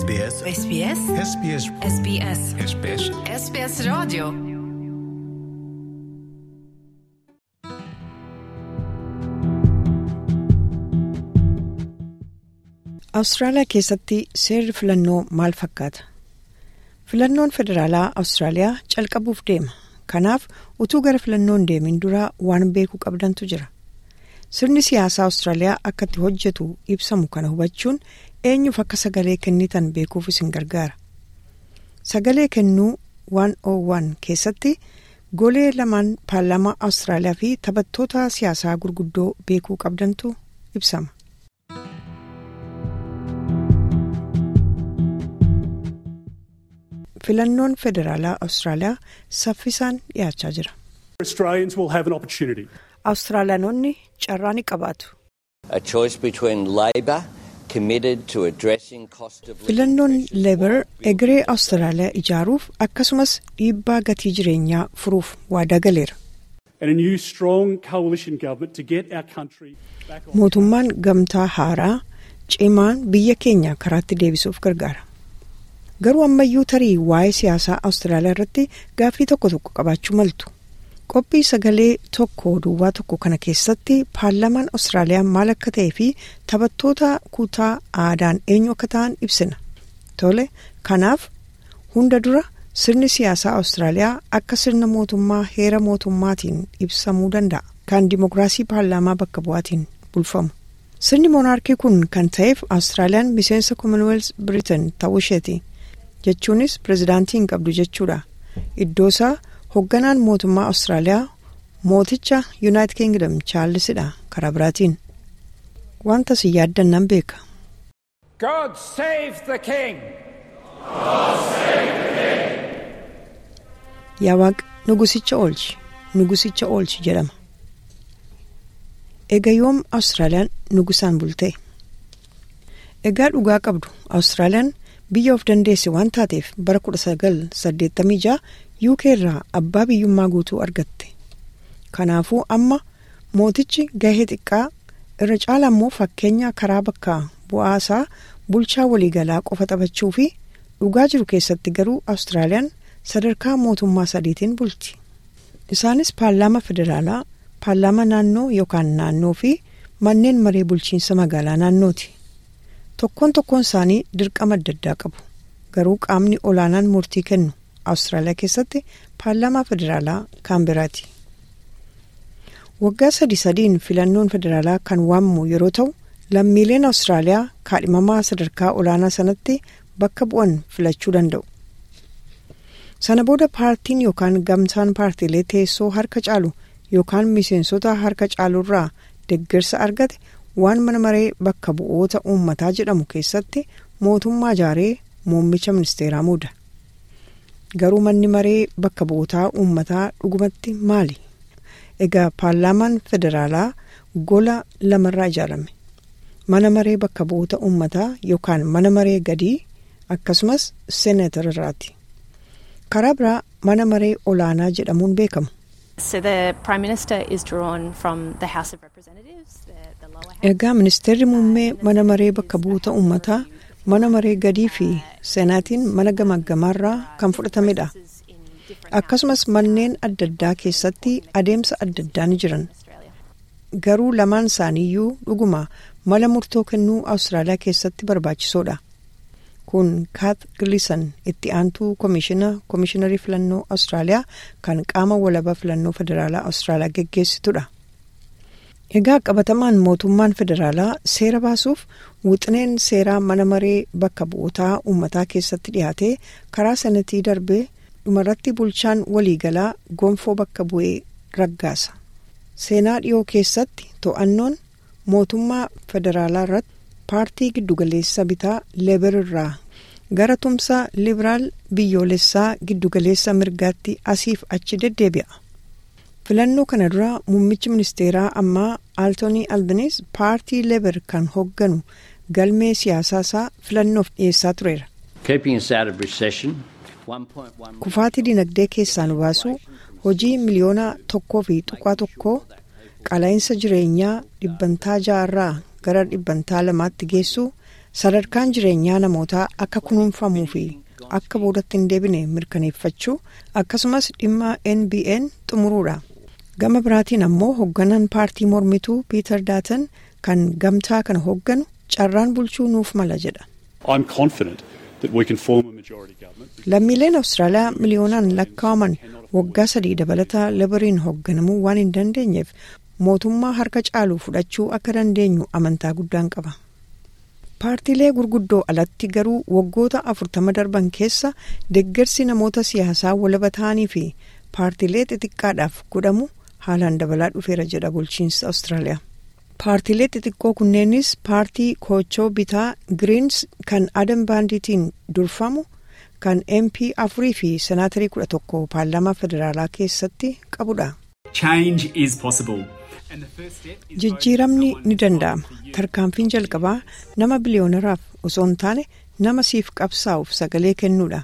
SBS SBS SBS SBS SBS SBS Radio Awustiraaliyaa keessatti seerri filannoo maal fakkaata? Filannoon federaalaa Awustiraaliyaa calqabuuf deema. Kanaaf utuu gara filannoon deemin dura waan beekuu qabdantu jira. Sirni siyaasaa Awustiraaliyaa akka itti hojjetu ibsamu kana hubachuun eenyuuf akka sagalee kennitan beekuuf isin gargaara. Sagalee kennuu 101 keessatti golee lamaan paarlaamaa Awustiraaliyaa fi taphattoota siyaasaa gurguddoo beekuu qabdantu ibsama. Filannoon federaalaa Awustiraaliyaa saffisaan dhiyaachaa jira. Australians will have an opportunity. Awustiraaliyaanonni carraa ni qabaatu. A choice between Labor committed to addressing cost of living Filannoon leebar egeree Awustiraaliyaa ijaaruuf akkasumas dhiibbaa gatii jireenyaa furuuf waadaa galeera. and a new strong coalition government to get our country back on. Mootummaan gamtaa haaraa cimaan biyya keenya karaatti deebisuuf gargaara. Garuu ammayyuu tarii waa'ee siyaasaa Awustiraaliyaa irratti gaaffii tokko tokko qabaachuu maltu. Qophii sagalee tokko duwwaa tokko kana keessatti paarlaamaan Awustiraaliyaa maal akka ta'ee fi taphattoota kutaa aadaan eenyu akka ta'an ibsina. Tole, kanaaf hunda dura sirni siyaasaa Awustiraaliyaa akka sirna mootummaa heera mootummaatiin ibsamuu danda'a. Kan dimokiraasii paarlaamaa bakka bu'aatiin bulfamu. Sirni moonaarkii kun kan ta'eef Awustiraaliyaan miseensa Commonwealth Britain ta'uu isheeti. Jechuunis pirezidaantii hin qabdu jechuudha. Iddoo isaa hoogganaan mootummaa Awustiraaliyaa mooticha Yuunaayitid Kingdom Chaarlisidha karaa biraatiin. Wanta si yaaddannan beeka. God save the King! Yaa Waaqa nugusicha oolchi nugusicha oolchi jedhama. Egaa yoom Awustiraaliyaan nugusaan bultee? Egaa dhugaa qabdu Awustiraaliyaan biyya of dandeesse waan taateef bara 1986 UK irraa abbaa biyyummaa guutuu argatte. Kanaafuu amma mootichi gahee xiqqaa irra caala immoo fakkeenya karaa bakka bu'aasaa bulchaa waliigalaa qofa taphachuu fi dhugaa jiru keessatti garuu Awustiraaliyaan sadarkaa mootummaa sadiitiin bulti. Isaanis paarlaama federaalaa, paarlaama naannoo yookaan naannoo fi manneen maree bulchiinsa magaalaa naannooti. Tokkoon tokkoon isaanii dirqama adda addaa qabu. Garuu qaamni olaanaan murtii kennu Awustiraaliyaa keessatti paarlaamaa federaalaa Kaanberaati. Waggaa sadi sadiin filannoon federaalaa kan waamamu yeroo ta'u lammiileen Awustiraaliyaa kaadhimamaa sadarkaa olaanaa sanatti bakka bu'an filachuu danda'u. Sana booda paartiin yookaan gamtaan paartiilee teessoo harka caalu yookaan miseensota harka caalurraa deeggarsa argate waan mana maree bakka bu'oota uummataa jedhamu keessatti mootummaa ijaaree muummicha ministeeraa muuda. Garuu manni maree bakka bu'ootaa uummataa dhugumatti maali? Egaa paarlaamaan federaalaa gola lamarraa ijaarame. Mana maree bakka bu'oota uummataa yookaan mana maree gadii akkasumas seeneetararraati. Karaa biraa mana maree olaanaa jedhamuun beekamu. So the Prime Minister is drawn from the House of Representatives, the, the lower house. Egaa ministeerri muummee mana maree bakka bu'oota uummataa mana maree gadii fi seenaatiin mana gamaggamaarraa kan fudhatamedha. in different Akkasumas manneen adda addaa keessatti adeemsa adda addaa ni jiran. Australia. Garuu lamaan isaaniiyyuu dhuguma mala murtoo kennuu Awustiraaliyaa keessatti barbaachisoodha. Kun Kaat Gilisan itti aantuu komishina komishiinarii filannoo Awustiraaliyaa kan qaama walabaa filannoo federaalaa Awustiraaliyaa geggeessitudha. Egaa qabatamaan mootummaan federaalaa seera baasuuf wixineen seeraa mana maree bakka bu'ootaa uummataa keessatti dhiyaatee karaa sanatii darbee dhumarratti bulchaan waliigalaa gonfoo bakka bu'ee raggaasa. Seenaa dhiyoo keessatti to'annoon mootummaa federaalaa irratti paartii giddugaleessa bitaa leebar irraa gara tumsa libiraal biyyoolessaa giddugaleessa mirgaatti asiif achi deddeebi'a. Filannoo kana dura muummichi ministeeraa ammaa Aaltoonii Albanis paartii leebar kan hoogganu galmee siyaasaa isaa filannoof dhiyeessaa tureera. keeping us out of recession. 1.1 Kufaatii dinagdee keessaa nu baasuu hojii miliyoona tokkoo fi tuqaa tokkoo qaala'insa jireenyaa dhibbantaa ja'arraa gara dhibbantaa lamaatti geessuu sadarkaan jireenyaa namootaa akka kunuunfamuu fi akka boodatti hin deebine mirkaneeffachuu akkasumas dhimma nbn xumuruudha gama biraatiin ammoo hoogganaan paartii mormituu piiter daatan kan gamtaa kana hoogganu carraan bulchuu nuuf mala jedha. I'm confident that we can form a majority government. lammiileen awustiraaliyaa miliyoonaan lakkaa'aman waggaa sadii dabalataa labariin hoogganamuu waan hin dandeenyeef mootummaa harka caalu fudhachuu akka dandeenyu amantaa guddaan qaba. paartiilee gurguddoo alatti garuu waggoota afurtama darban keessa deeggarsi namoota siyaasaa walaba ta'anii fi paartiilee xixiqqaadhaaf godhamu haalaan dabalaa dhufeera jedha bulchiinsa awustiraaliyaa. paartiilee xixiqqoo kunneenis paartii koochoo bitaa giriins kan adam baanditiin durfamu kan mp afurii fi senaatarii kudha tokko paarlaamaa federaalaa keessatti qabudha. Change is possible. And the first step is jijjiiramni ni danda'ama tarkaanfiin jalqabaa nama biliyoonaraaf osoo hin taane nama siif qabsaa'uuf sagalee kennuudha.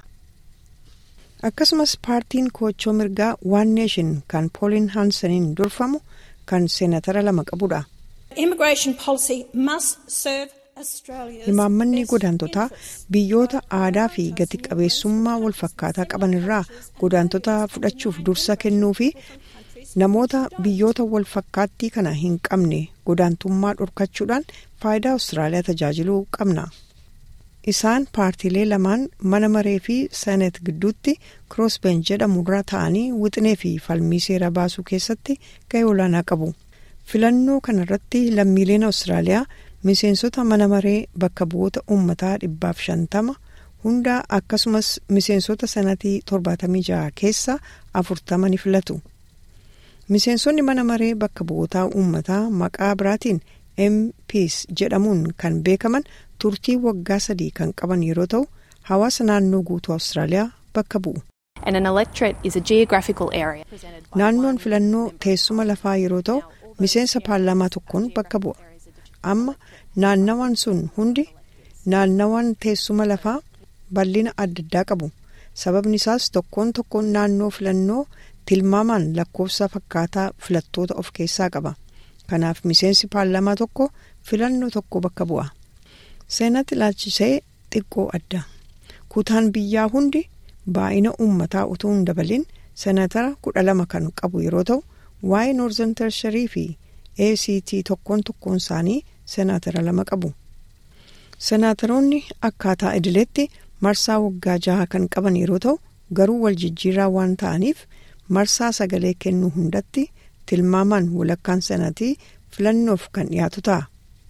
akkasumas paartiin koochoo mirgaa waan neeshin kan poolin haansaniin durfamu kan seenatara lama qabudha. Immigration policy must serve Australia's Imaammanni best godaantotaa interests. biyyoota aadaa fi gati qabeessummaa wal fakkaataa qaban irraa godaantota fudhachuuf dursa kennuu fi namoota biyyoota wal fakkaattii kana hin qabne godaantummaa dhorkachuudhaan faayidaa Awustiraaliyaa tajaajiluu qabna. Isaan paartiilee lamaan mana maree fi seenet gidduutti kiroosbeen jedhamu irra ta'anii wixinee fi falmii seera baasuu keessatti gahee olaanaa qabu. Filannoo kanarratti lammiileen Awustiraaliyaa miseensota mana maree bakka bu'oota uummataa dhibbaaf shantama hundaa akkasumas miseensota sanatii torbaatamii jaha keessa afurtama ni filatu. Miseensonni mana maree bakka bu'ootaa uummataa maqaa biraatiin MPs jedhamuun kan beekaman turtii waggaa sadii kan qaban yeroo ta'u hawaasa naannoo guutuu Awustiraaliyaa bakka bu'u. And an electorate is a geographical area. represented by Naannoon one filannoo representative teessuma lafaa yeroo ta'u miseensa paarlaamaa tokkoon bakka bu'a. Amma naannawaan sun hundi naannawaan teessuma lafaa bal'ina adda addaa qabu. Sababni isaas tokkoon tokkoon naannoo filannoo tilmaamaan lakkoofsa fakkaataa filattoota of keessaa qaba. Kanaaf miseensi paarlaamaa tokko filannoo tokko bakka bu'a. Seenatti ilaalchisee xiqqoo adda. Kutaan biyyaa hundi baay'ina uummataa utuu hin dabalin seenatara kudha lama kan qabu yeroo ta'u waa'ee noorzan tersharii fi ACT tokkoon tokkoon isaanii seenatara lama qabu. Senaataroonni akkaataa idileetti marsaa waggaa jaha kan qaban yeroo ta'u garuu wal jijjiirraa waan ta'aniif marsaa sagalee kennuu hundatti tilmaamaan walakkaan sanatii filannoof kan dhiyaatu ta'a.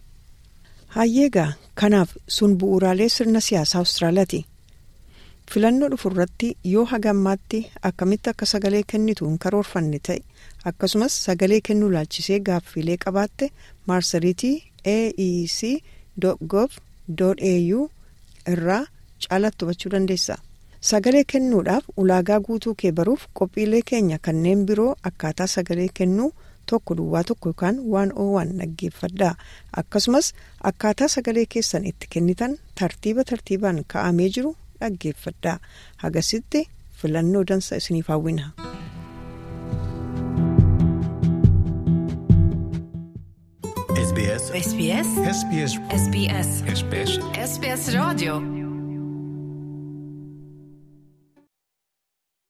Hayyeegaa kanaaf sun bu'uuraalee sirna siyaasaa Awustiraaliyaati. Filannoo dhufu irratti yoo hagammaatti akkamitti akka sagalee kennitu hin karoorfanne ta'e akkasumas sagalee kennuu laalchisee gaaffiilee qabaatte maarsariitii aec.gov.au irraa caalatti hubachuu dandeessa. Sagalee kennuudhaaf ulaagaa guutuu kee baruuf qophiilee keenya kanneen biroo akkaataa sagalee kennuu tokko duwwaa tokko yookaan waan oowwan dhaggeeffadhaa akkasumas akkaataa sagalee keessan itti kennitan tartiiba tartiibaan ka'amee jiru dhaggeeffadhaa hagasitti filannoo dansa isiniif hawwina. SBS SBS SBS SBS SBS SBS Radio